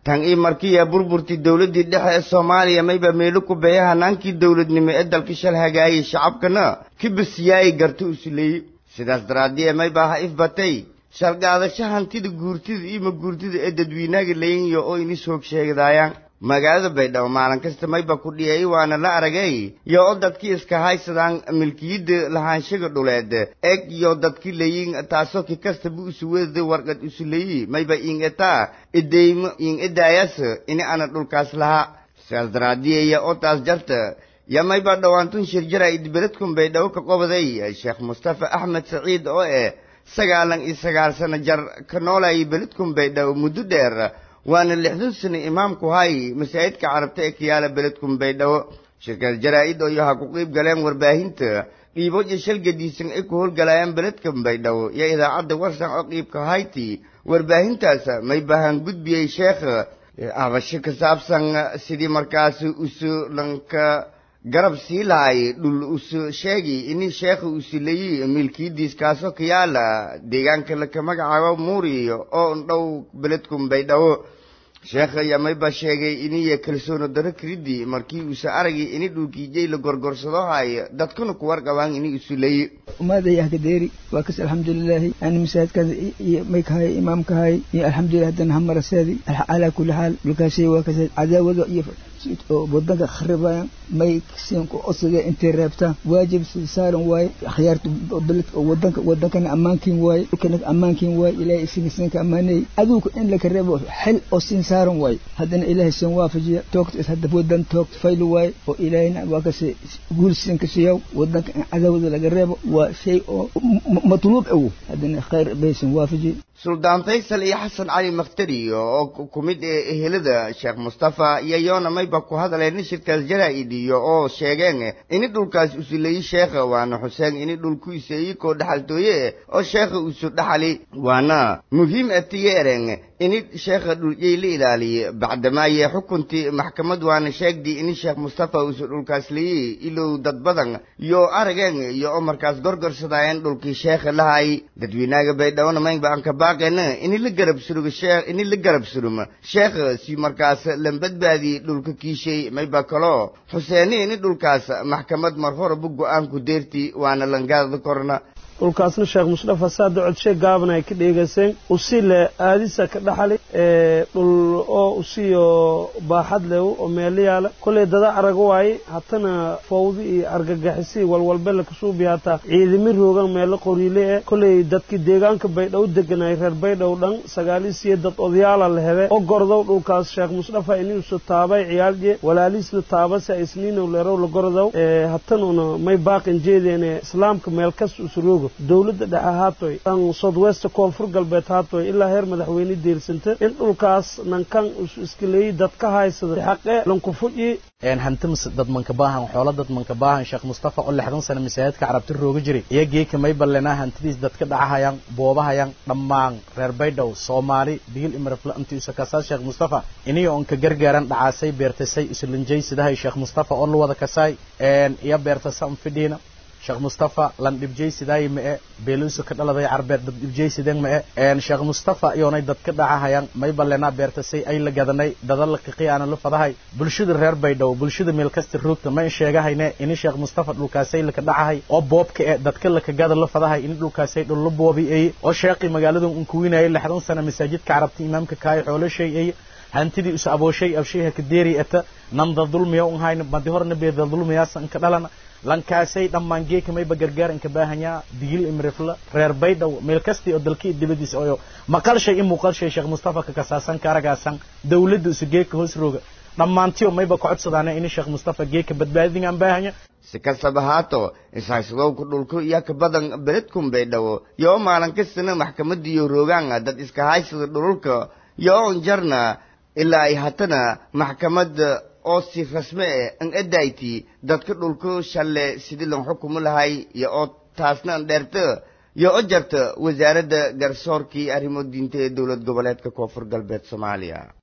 tan ii markiiya burburtii dowladdii dhexe ee soomaaliya mayba meelo ku beeya hanaankii dowladnimo ee dalka shal hagaayay shacabkana kibasiyaay garta usuleeye sidaas daraaddiye mayba ha ifbatay shalgaadasho hantida guurtida iyo maguurtida ee dadweynaga laynyo oo inis hoog sheegdaayaan magaalada baydhabo maalin kasta mayba ku dhiyay waana la aragay yo o dadkii iska haysadaan milkiyadda lahaanshaga dhuleed eg yo dadki layin taasoo ki kastaba usuweda warqad usuleyi mayba ing etaa ideymo ing edaayas ini ana dhulkaas lahaa sidaas daraadiyaya oo taas jarta ya mayba dhowaantun shirjara idbeledkun baydhabo ka qobaday sheekh mustafa axmed saciid oo eh sagaalan iyo sagaal sano jar ka noolayay beledkun baydhabo muddo dheer waana lixdan sano imaamku hay masaajidka carabta ee kayaala beledkun baydhabo shirkad jaraa-id oo yaha ku qiib galeen warbaahinta dhiibo iyo shalgadiisan ay ku howlgalayaan beledkan baydhabo iyo idaacadda warsan oo qiibka hayti warbaahintaas may bahan gudbiyey sheekh abasho ka saabsan sidii markaas usu lanka garab sii lahay dhul usu sheegi ini sheekha usuleyi milkiyadiis kaasoo ka yaala deegaanka laka magacaabo muuri oo ndhow beledkun baydhabo sheekha yamayba sheegay iniya kalsoono daro kiridi markii uusa aragay ini dhulkiijay la gorgorsado hay dadkuna ku warqabaan ini usuleyi umaaday ahkadeeri waa kas alxamdulilaahi ani masaajidkaas iyo maykahay imaamkahay iyo alxamdulilah haddana hamaraseedi calaa kulli xaal dhulkaashay waa kas cadaawado iyo wadanka kharibayan may siinku osiga intay reebtaan waajib sida saaran waaye akhyaarta beledka wadanka wadankana ammaankiin waaye dhulkana ammaankiin waaye ilaahay isiga siinka ammaanayay aduuka in laka reebo xel oo siin saaran waaye haddana ilaahay siin waafajiya toogta is hadda wadan toogta fayli waaye oo ilaahayna waa kasi guul siinka siiyaw wadanka in cadaawada laga reebo waa shay oo matluub awo haddana khayr bay siin waafajiya suldaan faysal iyo xasan cali makhtari oo ku mid ee ehelada sheekh mustafa iyo yoona mayba ku hadleen shirkaas jaraa-id iyo oo sheegeen ini dhulkaas usuleyi sheekha waana xuseen ini dhulku iseeyi koo dhaxaltooye oo sheekha usu dhaxali waana muhiim atiyeeren ini sheekha dhulyay la ilaaliye bacdamaaye xukuntii maxkamad waana sheegdi ini sheekh mustafa usu dhulkaas leyi ilow dad badan yo arageen iyo oo markaas gorgorsadaayeen dhulkii sheekha lahay dadweynaga baydhawona maynba anka baaqeen ini la garab surugo sheekh ini la garab suruma sheekh si markaas lan badbaadiyey dhulka kiishay mayba kaloo xuseeni ini dhulkaas maxkamad mar horeba go-aanku deerti waana langaada korna dhulkaasna sheekh mustafa saada codshe gaaban ay ka dheegayseen usile aadisa ka dhaxali dhul oo usiyo baaxad lew oo meelo yaala kollay dada araga waaye hatana fawdi iyo argagixisi walwalbe lakasuubi hataa ciidami roogan meelo qoriile eh kollay dadkii deegaanka baydhow deganay reer baydhow dhan sagaalisiyo dad odayaala la hele oo gordow dhulkaas sheekh mustafa inuusu taabay ciyaalje walaaliisna taabase isniinow leerow la gordow hatanuna may baaqin jeedeene islaamka meel kas usu roogo dowladda dhexe haatoy dhan southwest koonfur galbeed haatoy ilaa heer madaxweyne deersanta in dhulkaas nankan isu iskaleeyey dad ka haysada xaqe lankufuji hantimis dad manka baahan xoolo dad manka baahan sheekh mustafa oo lixdan sano masaajidka carabti rooga jiray iyo geeka may ballenaa hantidiis dadka dhacahayaan boobahayaan dhammaan reer baydhow soomaali digil imirafla intii isu kasaa sheekh mustafa iniyo on ka gargaaran dhacaasay beertasay isulinjay sidahay sheekh mustafa oo la wada kasaay iyo beertasa an fidhiina sheekh mustafa lan dhibjay sidaay ma'e beeluusu ka dhaladay carbeed dad dhibjay sideen ma'e sheekh mustafa iyoonay dad ka dhacahayaan may ballenaa beertasay ay la gadanay dada la kiqiyaana la fadahay bulshada reer baydhabo bulshada meel kasta roogta ma in sheegahayne ini sheekh mustafa dhulkaasay laka dhacahay oo boobka e dadka laka gada la fadahay ini dhulkaasay dhul la boobi eye oo sheeqii magaaladan un kuwinayay lixdan sana masaajidka carabta imaamka kaayo xoolashay eye hantidii isu abooshay abshayha ka deeri ata nanda dulmiya un hayna madi horna beeda dulmiyaasa inka dhalana lankaasay dhammaan geeka mayba gargaar inka baahanyaa digil imrifla reer baydhow meel kastii oo dalkii dibadiisa oyo maqalshay in muuqalshay sheekh mustafa ka kasaasan karagaasan dawladda isu geeka hoos rooga dhammaantiyo mayba ka codsadaana ini sheekh mustafa geeka badbaadingaan baahanya si kastaba haato ishayswadowka dhulku iyo ka badan beledkun baydhabo yoo maalin kastana maxkamadiyo roogaan dad iska haysada dhululka yoo on jarna ilaa ay hatana maxkamad oo si rasme eh an edayti dadka dhulku shalle sidii lan xukumu lahay iyo oo taasna an dheerta iyo o jarta wasaaradda garsoorkii arrimo diinta ee dowlad goboleedka koonfur galbeed soomaaliya